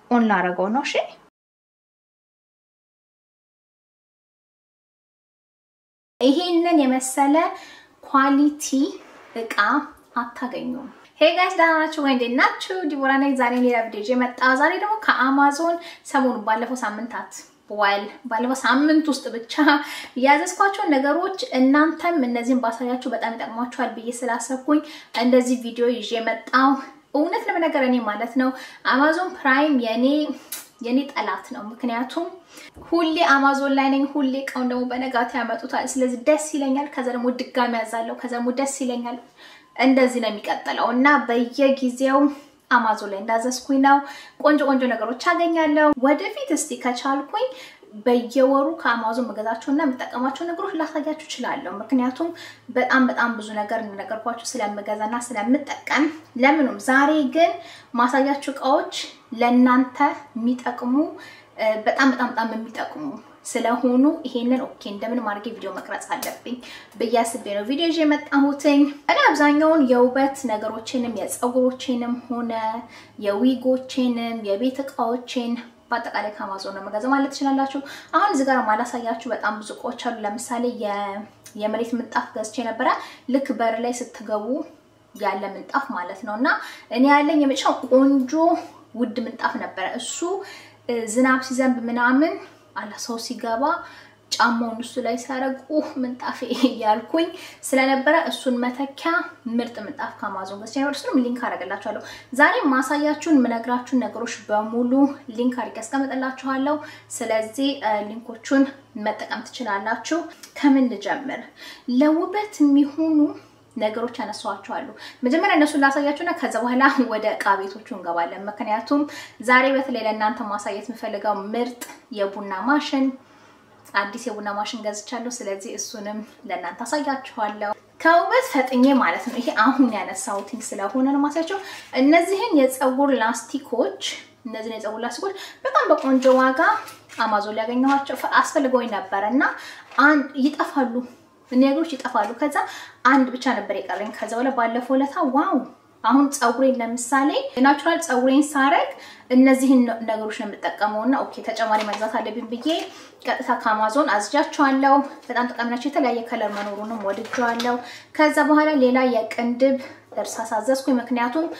ኦን ላረገው ነው። እሺ ይሄንን የመሰለ ኳሊቲ እቃ አታገኙም። ሄይ ጋይስ ደህና ናችሁ ወይ? እንዴት ናችሁ? ዲቦራ ነኝ። ዛሬ ሌላ ቪዲዮ ይዤ መጣ። ዛሬ ደግሞ ከአማዞን ሰሞኑን ባለፈው ሳምንታት ዋል ባለፈው ሳምንት ውስጥ ብቻ ያዘዝኳቸውን ነገሮች እናንተም እነዚህን ባሳያችሁ በጣም ይጠቅሟችኋል ብዬ ስላሰብኩኝ እንደዚህ ቪዲዮ ይዤ መጣው። እውነት ለመነገር እኔ ማለት ነው አማዞን ፕራይም የኔ የኔ ጠላት ነው። ምክንያቱም ሁሌ አማዞን ላይ ነኝ። ሁሌ እቃውን ደግሞ በነጋታ ያመጡታል። ስለዚህ ደስ ይለኛል። ከዛ ደግሞ ድጋሚ ያዛለሁ። ከዛ ደግሞ ደስ ይለኛል። እንደዚህ ነው የሚቀጥለው እና በየጊዜው አማዞን ላይ እንዳዘዝኩኝ ነው ቆንጆ ቆንጆ ነገሮች አገኛለሁ። ወደፊት እስቲ ከቻልኩኝ በየወሩ ከአማዞን መገዛቸው እና የምጠቀማቸው ነገሮች ላሳያችሁ እችላለሁ። ምክንያቱም በጣም በጣም ብዙ ነገር እንደነገርኳችሁ ስለምገዛና ስለምጠቀም ለምኑም። ዛሬ ግን ማሳያችሁ እቃዎች ለእናንተ የሚጠቅሙ በጣም በጣም በጣም የሚጠቅሙ ስለሆኑ ይሄንን ኦኬ እንደምን ማድረግ ቪዲዮ መቅረጽ አለብኝ ብዬ አስቤ ነው ቪዲዮ ይዤ የመጣሁትኝ። እኔ አብዛኛውን የውበት ነገሮችንም የፀጉሮችንም ሆነ የዊጎችንም የቤት እቃዎችን በአጠቃላይ ከአማዞን ነው መገዛ ማለት ትችላላችሁ። አሁን እዚህ ጋር ማላሳያችሁ በጣም ብዙ እቃዎች አሉ። ለምሳሌ የመሬት ምንጣፍ ገዝቼ ነበረ። ልክ በር ላይ ስትገቡ ያለ ምንጣፍ ማለት ነው እና እኔ ያለኝ የመጨረሻው ቆንጆ ውድ ምንጣፍ ነበረ። እሱ ዝናብ ሲዘንብ ምናምን አላ ሰው ሲገባ ጫማውን እሱ ላይ ሲያደርጉ ምንጣፌ እያልኩኝ ስለነበረ እሱን መተኪያ ምርጥ ምንጣፍ ከአማዞን ገዝቼ ነበር። እሱንም ሊንክ አደርግላችኋለሁ። ዛሬ ማሳያችሁን የምነግራችሁን ነገሮች በሙሉ ሊንክ አድርጌ ያስቀምጥላችኋለሁ። ስለዚህ ሊንኮቹን መጠቀም ትችላላችሁ። ከምን ልጀምር? ለውበት የሚሆኑ ነገሮች ያነሷቸዋሉ። መጀመሪያ እነሱን ላሳያችሁና ከዛ በኋላ ወደ እቃ ቤቶቹ እንገባለን። ምክንያቱም ዛሬ በተለይ ለእናንተ ማሳየት የምፈልገው ምርጥ የቡና ማሽን አዲስ የቡና ማሽን ገዝቻለሁ። ስለዚህ እሱንም ለእናንተ አሳያችኋለሁ። ከውበት ፈጥኜ ማለት ነው። ይሄ አሁን ያነሳሁትኝ ስለሆነ ነው ማሳያቸው። እነዚህን የፀጉር ላስቲኮች እነዚህን የፀጉር ላስቲኮች በጣም በቆንጆ ዋጋ አማዞን ላይ ያገኘኋቸው አስፈልገውኝ ነበረ እና አንድ ይጠፋሉ ነገሮች ይጠፋሉ። ከዛ አንድ ብቻ ነበር የቀረኝ። ከዛ በኋላ ባለፈው ለታ ዋው አሁን ፀጉሬን ለምሳሌ ናቹራል ፀጉሬን ሳረግ እነዚህን ነገሮች ነው የምጠቀመው እና ኦኬ ተጨማሪ መግዛት አለብኝ ብዬ ቀጥታ ከአማዞን አዝጃቸዋለሁ። በጣም ጠቃሚ ናቸው። የተለያየ ከለር መኖሩንም ወድጀዋለሁ። ከዛ በኋላ ሌላ የቅንድብ እርሳስ አዘዝኩኝ። ምክንያቱም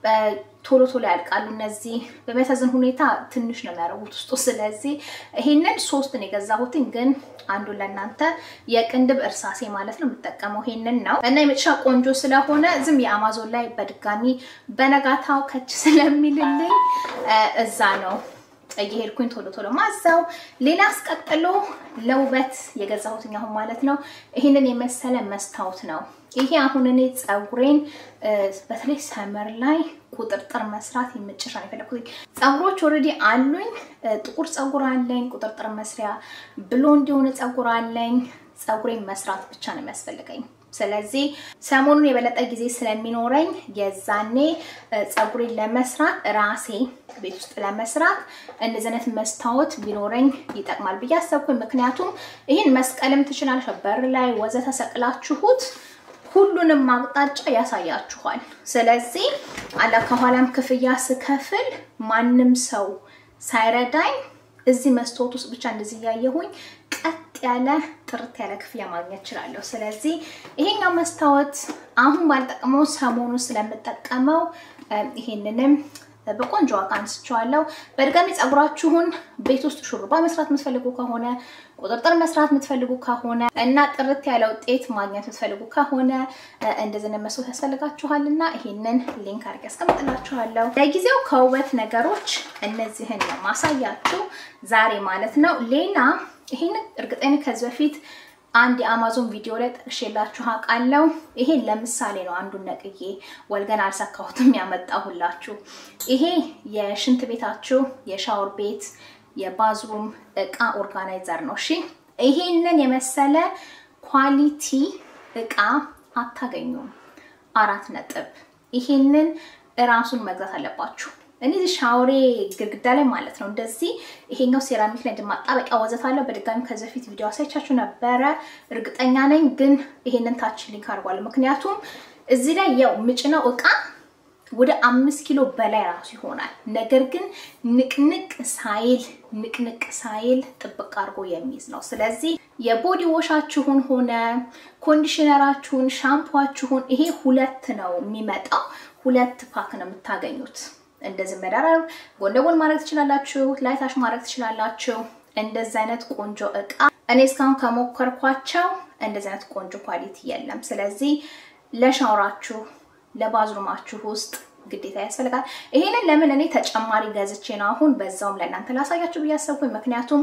ቶሎ ቶሎ ያልቃሉ። እነዚህ በሚያሳዝን ሁኔታ ትንሽ ነው የሚያደርጉት ውስጡ። ስለዚህ ይሄንን ሶስት ነው የገዛሁትኝ፣ ግን አንዱን ለእናንተ የቅንድብ እርሳሴ ማለት ነው የምጠቀመው ይሄንን ነው እና የመጨረሻ ቆንጆ ስለሆነ ዝም የአማዞን ላይ በድጋሚ በነጋታው ከች ስለሚልልኝ እዛ ነው እየሄድኩኝ ቶሎ ቶሎ ማዛው። ሌላ አስቀጥሎ ለውበት የገዛሁትኝ አሁን ማለት ነው ይሄንን የመሰለ መስታወት ነው። ይሄ አሁን እኔ ፀጉሬን በተለይ ሰመር ላይ ቁጥርጥር መስራት የምጭራ ነው የፈለኩት። ፀጉሮች ኦልሬዲ አሉኝ። ጥቁር ፀጉር አለኝ፣ ቁጥርጥር መስሪያ፣ ብሎንድ የሆነ ፀጉር አለኝ። ፀጉሬን መስራት ብቻ ነው የሚያስፈልገኝ። ስለዚህ ሰሞኑን የበለጠ ጊዜ ስለሚኖረኝ የዛኔ ፀጉሬን ለመስራት ራሴ ቤት ውስጥ ለመስራት እንደዚህ አይነት መስታወት ቢኖረኝ ይጠቅማል ብዬ አሰብኩኝ። ምክንያቱም ይህን መስቀልም ትችላለሽ፣ በር ላይ ወዘተ ሰቅላችሁት ሁሉንም አቅጣጫ ያሳያችኋል። ስለዚህ አላ ከኋላም ክፍያ ስከፍል ማንም ሰው ሳይረዳኝ እዚህ መስታወት ውስጥ ብቻ እንደዚህ እያየሁኝ ቀጥ ያለ ጥርት ያለ ክፍያ ማግኘት እችላለሁ። ስለዚህ ይሄኛው መስታወት አሁን ባልጠቅመው ሰሞኑ ስለምጠቀመው ይሄንንም በቆንጆ ዋጋ አንስቼዋለሁ። በድጋሚ ፀጉራችሁን ቤት ውስጥ ሹሩባ መስራት የምትፈልጉ ከሆነ ቁጥርጥር መስራት የምትፈልጉ ከሆነ እና ጥርት ያለ ውጤት ማግኘት የምትፈልጉ ከሆነ እንደዚህ መስሎት ያስፈልጋችኋል እና ይሄንን ሊንክ አድርጌ ያስቀምጥላችኋለሁ። ለጊዜው ከውበት ነገሮች እነዚህን ማሳያችሁ ዛሬ ማለት ነው። ሌላ ይሄንን እርግጠኛ ከዚህ በፊት አንድ የአማዞን ቪዲዮ ላይ ጠቅሼላችሁ አውቃለሁ። ይሄ ለምሳሌ ነው። አንዱን ነቅዬ ወልገን አልሰካሁትም ያመጣሁላችሁ። ይሄ የሽንት ቤታችሁ የሻወር ቤት የባዝሩም እቃ ኦርጋናይዘር ነው። እሺ ይሄንን የመሰለ ኳሊቲ እቃ አታገኙም። አራት ነጥብ። ይሄንን እራሱን መግዛት አለባችሁ። እኔ ሻወሬ ግድግዳ ላይ ማለት ነው እንደዚህ ይሄኛው ሴራሚክ ላይ ማጣበቂያ ወዘት አለው። በድጋሚ ከዚህ በፊት ቪዲዮ አሳይቻችሁ ነበረ እርግጠኛ ነኝ፣ ግን ይሄንን ታች ሊንክ አድርጓል። ምክንያቱም እዚህ ላይ ያው ምጭነው እቃ ወደ አምስት ኪሎ በላይ ራሱ ይሆናል። ነገር ግን ንቅንቅ ሳይል ንቅንቅ ሳይል ጥብቅ አድርጎ የሚይዝ ነው። ስለዚህ የቦዲ ዎሻችሁን ሆነ ኮንዲሽነራችሁን፣ ሻምፖችሁን ይሄ ሁለት ነው የሚመጣው። ሁለት ፓክ ነው የምታገኙት። እንደዚህ መደራረብ ጎን ለጎን ማድረግ ትችላላችሁ። ላይታሽ ማድረግ ትችላላችሁ። እንደዚህ አይነት ቆንጆ እቃ እኔ እስካሁን ከሞከርኳቸው እንደዚህ አይነት ቆንጆ ኳሊቲ የለም። ስለዚህ ለሻወራችሁ ለባዝሩማችሁ ውስጥ ግዴታ ያስፈልጋል። ይሄንን ለምን እኔ ተጨማሪ ገዝቼ ነው አሁን በዛውም ለእናንተ ላሳያችሁ ብዬ አሰብኩኝ። ምክንያቱም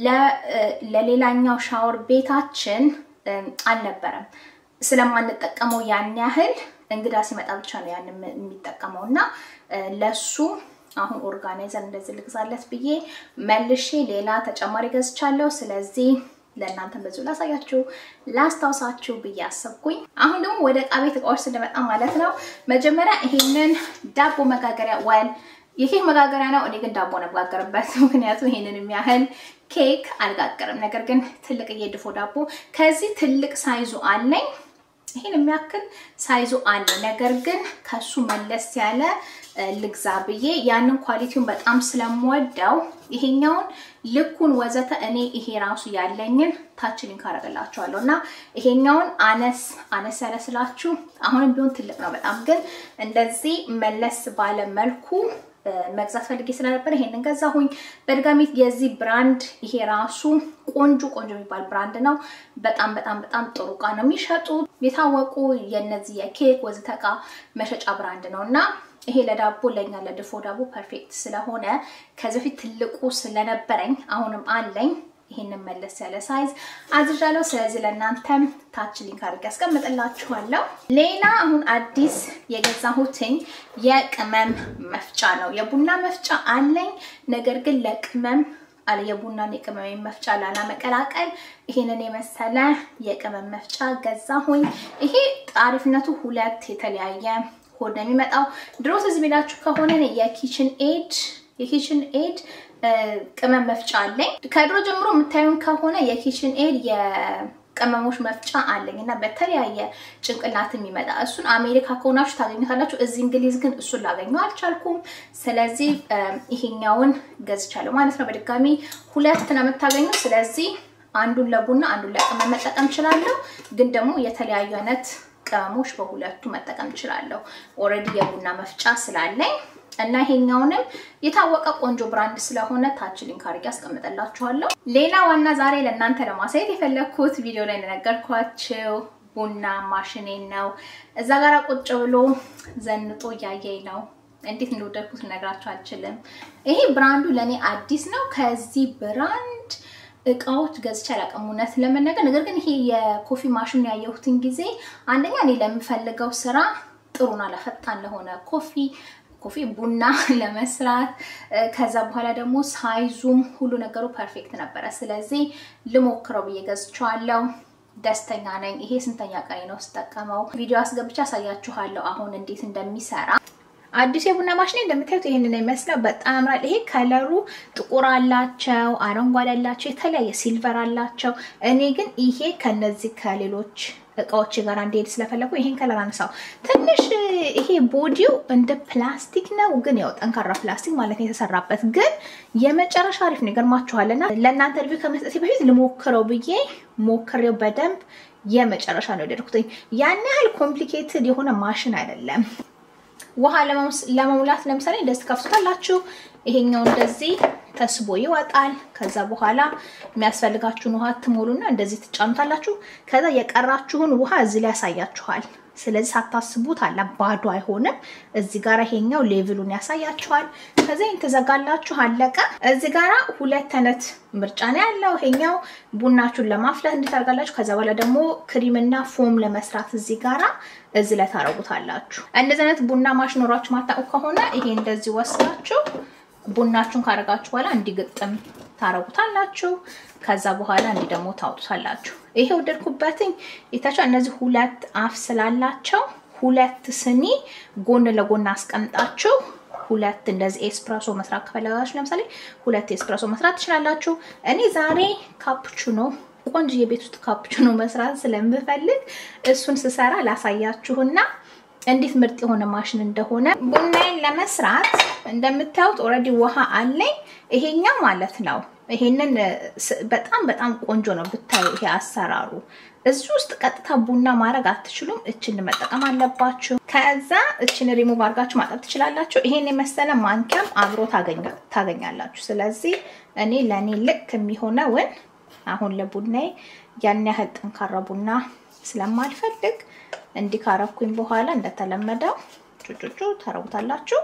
ለሌላኛው ሻወር ቤታችን አልነበረም ስለማንጠቀመው ያን ያህል እንግዳ ሲመጣ ብቻ ነው ያን የሚጠቀመው እና ለሱ አሁን ኦርጋናይዘር እንደዚህ ልግዛለት ብዬ መልሼ ሌላ ተጨማሪ ገዝቻለሁ። ስለዚህ ለእናንተ በዚሁ ላሳያችሁ ላስታውሳችሁ ብዬ አሰብኩኝ። አሁን ደግሞ ወደ ዕቃ ቤት እቃዎች ስንመጣ ማለት ነው መጀመሪያ ይሄንን ዳቦ መጋገሪያ ወል የኬክ መጋገሪያ ነው። እኔ ግን ዳቦ ነው የምጋገርበት፣ ምክንያቱም ይሄንን የሚያህል ኬክ አልጋገርም። ነገር ግን ትልቅዬ ድፎ ዳቦ ከዚህ ትልቅ ሳይዙ አለኝ። ይሄን የሚያክል ሳይዙ አለ። ነገር ግን ከሱ መለስ ያለ ልግዛ ብዬ ያንን ኳሊቲውን በጣም ስለምወደው ይሄኛውን ልኩን ወዘተ እኔ ይሄ ራሱ ያለኝን ታች ሊንክ አደርግላችኋለሁ እና ይሄኛውን አነስ አነስ ያለ ስላችሁ አሁንም ቢሆን ትልቅ ነው በጣም ግን እንደዚህ መለስ ባለ መልኩ መግዛት ፈልጌ ስለነበር ይሄንን ገዛሁኝ። በድጋሚ የዚህ ብራንድ ይሄ ራሱ ቆንጆ ቆንጆ የሚባል ብራንድ ነው። በጣም በጣም በጣም ጥሩ እቃ ነው የሚሸጡት። የታወቁ የነዚህ የኬክ ወዘተ እቃ መሸጫ ብራንድ ነው እና ይሄ ለዳቦ ለኛ ለድፎ ዳቦ ፐርፌክት ስለሆነ ከዚህ በፊት ትልቁ ስለነበረኝ አሁንም አለኝ። ይሄንን መለስ ያለ ሳይዝ አዝዣለሁ። ስለዚህ ለእናንተም ታች ሊንክ አድርጌ ያስቀምጥላችኋለሁ። ሌላ አሁን አዲስ የገዛሁትኝ የቅመም መፍጫ ነው። የቡና መፍጫ አለኝ፣ ነገር ግን ለቅመም አለ የቡናን የቅመም መፍጫ ላለመቀላቀል ይሄንን የመሰለ የቅመም መፍጫ ገዛሁኝ። ይሄ አሪፍነቱ ሁለት የተለያየ ሆድ ነው የሚመጣው። ድሮ ትዝ ቢላችሁ ከሆነ የኪችን ኤድ የኪችን ኤድ ቅመም መፍጫ አለኝ። ከድሮ ጀምሮ የምታዩን ከሆነ የኪችን ኤድ የቅመሞች መፍጫ አለኝ እና በተለያየ ጭንቅላት የሚመጣ እሱን አሜሪካ ከሆናችሁ ታገኙታላችሁ። እዚህ እንግሊዝ ግን እሱን ላገኘው አልቻልኩም። ስለዚህ ይሄኛውን ገዝቻለሁ ማለት ነው። በድጋሚ ሁለት ነው የምታገኙት። ስለዚህ አንዱን ለቡና አንዱን ለቅመም መጠቀም እችላለሁ። ግን ደግሞ የተለያዩ አይነት ቅመሞች በሁለቱ መጠቀም እችላለሁ። ኦልሬዲ የቡና መፍጫ ስላለኝ እና ይሄኛውንም የታወቀ ቆንጆ ብራንድ ስለሆነ ታች ሊንክ አድርጌ አስቀምጠላችኋለሁ። ሌላ ዋና ዛሬ ለእናንተ ለማሳየት የፈለግኩት ቪዲዮ ላይ እንደነገርኳችሁ ቡና ማሽኔን ነው። እዛ ጋር ቁጭ ብሎ ዘንጦ እያየኝ ነው። እንዴት እንደወደድኩት ልነግራችሁ አልችልም። ይሄ ብራንዱ ለእኔ አዲስ ነው። ከዚህ ብራንድ እቃዎች ገዝቼ አላውቅም እውነት ለመናገር። ነገር ግን ይሄ የኮፊ ማሽን ያየሁትን ጊዜ አንደኛ እኔ ለምፈልገው ስራ ጥሩና ለፈጣን ለሆነ ኮፊ ኮፊ ቡና ለመስራት ከዛ በኋላ ደግሞ ሳይዙም ሁሉ ነገሩ ፐርፌክት ነበረ። ስለዚህ ልሞክረው ብዬ ገዝቼዋለሁ። ደስተኛ ነኝ። ይሄ ስንተኛ ቀኔ ነው ስጠቀመው። ቪዲዮ አስገብቼ አሳያችኋለሁ አሁን እንዴት እንደሚሰራ። አዲሱ የቡና ማሽኔ እንደምታዩት ይህንን የሚመስለው በጣም ያምራል። ይሄ ከለሩ ጥቁር አላቸው፣ አረንጓዴ አላቸው፣ የተለያየ ሲልቨር አላቸው። እኔ ግን ይሄ ከነዚህ ከሌሎች እቃዎች ጋር እንዲሄድ ስለፈለጉ ይሄን ከለር አነሳው። ትንሽ ይሄ ቦዲው እንደ ፕላስቲክ ነው፣ ግን ያው ጠንካራ ፕላስቲክ ማለት ነው የተሰራበት። ግን የመጨረሻ አሪፍ ነው። ይገርማችኋል። እና ለእናንተ ሪቪው ከመስጠቴ በፊት ልሞክረው ብዬ ሞክሬው በደንብ የመጨረሻ ነው የወደድኩትኝ። ያን ያህል ኮምፕሊኬትድ የሆነ ማሽን አይደለም። ውሃ ለመሙላት ለምሳሌ እንደዚህ ከፍቱታላችሁ። ይሄኛው እንደዚህ ተስቦ ይወጣል። ከዛ በኋላ የሚያስፈልጋችሁን ውሃ ትሞሉና እንደዚህ ትጫኑታላችሁ። ከዛ የቀራችሁን ውሃ እዚህ ላይ ያሳያችኋል። ስለዚህ ሳታስቡት አለ ባዶ አይሆንም። እዚህ ጋር ይሄኛው ሌቭሉን ያሳያችኋል። ከዛ ይህን ትዘጋላችሁ፣ አለቀ። እዚህ ጋራ ሁለት አይነት ምርጫ ነው ያለው። ይሄኛው ቡናችሁን ለማፍላት እንድታደርጋላችሁ። ከዛ በኋላ ደግሞ ክሪምና ፎም ለመስራት እዚህ ጋራ እዚህ ላይ ታረጉታላችሁ። እንደዚህ አይነት ቡና ማሽን ኖሯችሁ ማታውቁ ከሆነ ይሄ እንደዚህ ወስዳችሁ ቡናችሁን ካረጋችሁ በኋላ እንዲግጥም ታረጉታላችሁ። ከዛ በኋላ እንዲህ ደግሞ ታውጡታላችሁ። ይሄ ወደድኩበትኝ የታቸው እነዚህ ሁለት አፍ ስላላቸው ሁለት ስኒ ጎን ለጎን አስቀምጣችሁ ሁለት እንደዚህ ኤስፕሬሶ መስራት ከፈለጋችሁ ለምሳሌ ሁለት ኤስፕሬሶ መስራት ትችላላችሁ። እኔ ዛሬ ካፕቹኖ ቆንጆ የቤት ውስጥ ካፕቹኖ መስራት ስለምፈልግ እሱን ስሰራ ላሳያችሁና እንዴት ምርጥ የሆነ ማሽን እንደሆነ ቡናዬን ለመስራት እንደምታዩት ኦልሬዲ ውሃ አለኝ። ይሄኛው ማለት ነው። ይሄንን በጣም በጣም ቆንጆ ነው ብታዩ። ይሄ አሰራሩ እዚህ ውስጥ ቀጥታ ቡና ማድረግ አትችሉም። እችን መጠቀም አለባችሁ። ከዛ እችን ሪሙቭ አድርጋችሁ ማጠብ ትችላላችሁ። ይሄን የመሰለ ማንኪያም አብሮ ታገኛላችሁ። ስለዚህ እኔ ለእኔ ልክ የሚሆነውን አሁን ለቡናዬ ያን ያህል ጠንካራ ቡና ስለማልፈልግ እንዲህ ካረኩኝ በኋላ እንደተለመደው ጩጩጩ ታረጉታላችሁ።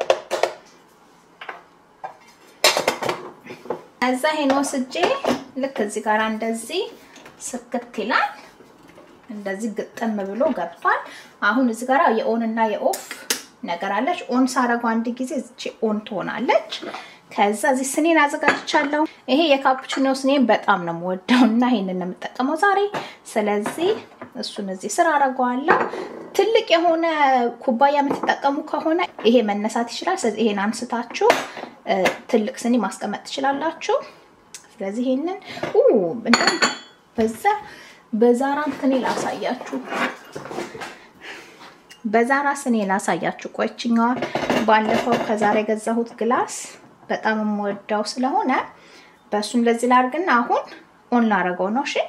ከዛ ይሄን ወስጄ ልክ እዚህ ጋር እንደዚህ ስክት ይላል። እንደዚህ ግጥም ብሎ ገብቷል። አሁን እዚህ ጋር የኦን እና የኦፍ ነገር አለች። ኦን ሳረገው አንድ ጊዜ እቺ ኦን ትሆናለች። ከዛ እዚህ ስኔን አዘጋጅቻለሁ። ይሄ የካፑቺኖ ስኔን በጣም ነው የምወደው እና ይሄንን ነው የምጠቀመው ዛሬ። ስለዚህ እሱን እዚህ ስር አደርገዋለሁ። ትልቅ የሆነ ኩባያ የምትጠቀሙ ከሆነ ይሄ መነሳት ይችላል። ስለዚህ ይሄን አንስታችሁ ትልቅ ስኒ ማስቀመጥ ትችላላችሁ። ስለዚህ ይሄንን በዛ በዛራ እንትኔ ላሳያችሁ፣ በዛራ ስኔ ላሳያችሁ። ቆይችኛዋ ባለፈው ከዛሬ የገዛሁት ግላስ በጣም የምወዳው ስለሆነ በእሱ እንደዚህ ላድርግና አሁን ኦን ላረገው ነው። እሺ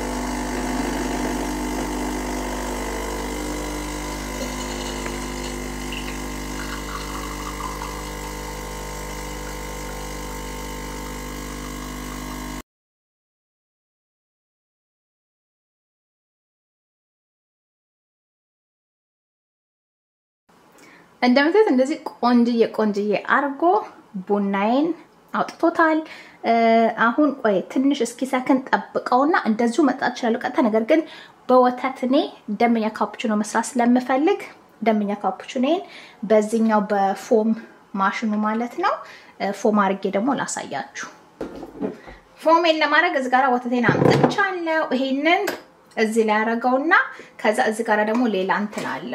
እንደምታዩት እንደዚህ ቆንጅዬ ቆንጅዬ አርጎ ቡናዬን አውጥቶታል። አሁን ቆይ ትንሽ እስኪ ሰከን ጠብቀውና እንደዚሁ መጣት እችላለሁ ቀጥታ። ነገር ግን በወተት እኔ ደንበኛ ካፑቺኖ መስራት ስለምፈልግ ደንበኛ ካፑቺኖን በዚህኛው በፎም ማሽኑ ማለት ነው ፎም አርጌ ደግሞ ላሳያችሁ። ፎሜን ለማድረግ እዚህ ጋር ወተቴን አምጥቻለሁ። ይሄንን እዚህ ላይ ያደረገውና ከዛ እዚህ ጋር ደግሞ ሌላ እንትን አለ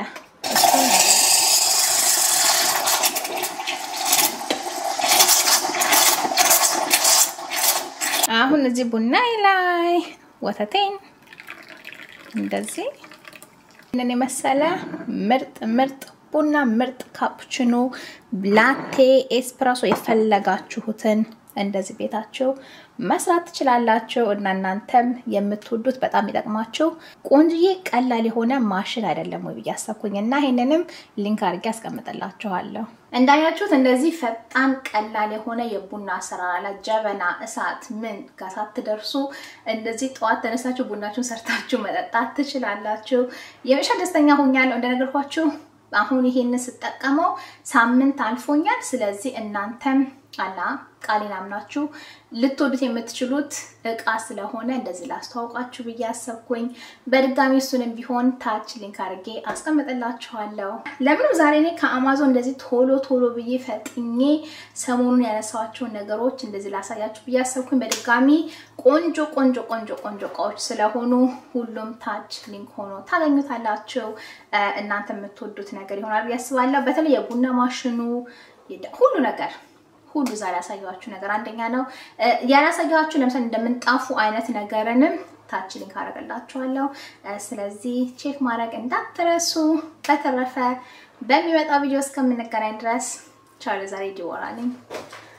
አሁን እዚህ ቡና ላይ ወተቴን እንደዚህ ምን የመሰለ ምርጥ ምርጥ ቡና ምርጥ ካፑቺኖ፣ ላቴ፣ ኤስፕረሶ የፈለጋችሁትን እንደዚህ ቤታችሁ መስራት ትችላላችሁ እና እናንተም የምትወዱት በጣም ይጠቅማችሁ ቆንጅዬ ቀላል የሆነ ማሽን አይደለም ወይ ብዬ አሰብኩኝ እና ይሄንንም ሊንክ አድርጌ አስቀምጥላችኋለሁ። እንዳያችሁት እንደዚህ ፈጣን ቀላል የሆነ የቡና አሰራር አለ። ጀበና፣ እሳት ምን ጋር ሳትደርሱ እንደዚህ ጠዋት ተነሳችሁ ቡናችሁን ሰርታችሁ መጠጣት ትችላላችሁ። የመሻ ደስተኛ ሆኛለሁ እንደነገርኳችሁ። አሁን ይሄንን ስጠቀመው ሳምንት አልፎኛል። ስለዚህ እናንተም አላ ቃሌን አምናችሁ ልትወዱት የምትችሉት እቃ ስለሆነ እንደዚህ ላስተዋውቃችሁ ብዬ አሰብኩኝ። በድጋሚ እሱንም ቢሆን ታች ሊንክ አድርጌ አስቀምጥላችኋለሁ። ለምንም ዛሬ እኔ ከአማዞን እንደዚህ ቶሎ ቶሎ ብዬ ፈጥኜ ሰሞኑን ያነሳኋቸውን ነገሮች እንደዚህ ላሳያችሁ ብዬ አሰብኩኝ። በድጋሚ ቆንጆ ቆንጆ ቆንጆ ቆንጆ እቃዎች ስለሆኑ ሁሉም ታች ሊንክ ሆኖ ታገኙታላችሁ። እናንተ የምትወዱት ነገር ይሆናል ብዬ አስባለሁ። በተለይ የቡና ማሽኑ ሁሉ ነገር ሁሉ ዛሬ ያሳየኋችሁ ነገር አንደኛ ነው። ያላሳየኋችሁ ለምሳሌ እንደምንጣፉ አይነት ነገርንም ታች ሊንክ አደርግላችኋለሁ። ስለዚህ ቼክ ማድረግ እንዳትረሱ። በተረፈ በሚመጣው ቪዲዮ እስከምንገናኝ ድረስ ቻው። ለዛሬ ዲቦራ ነኝ።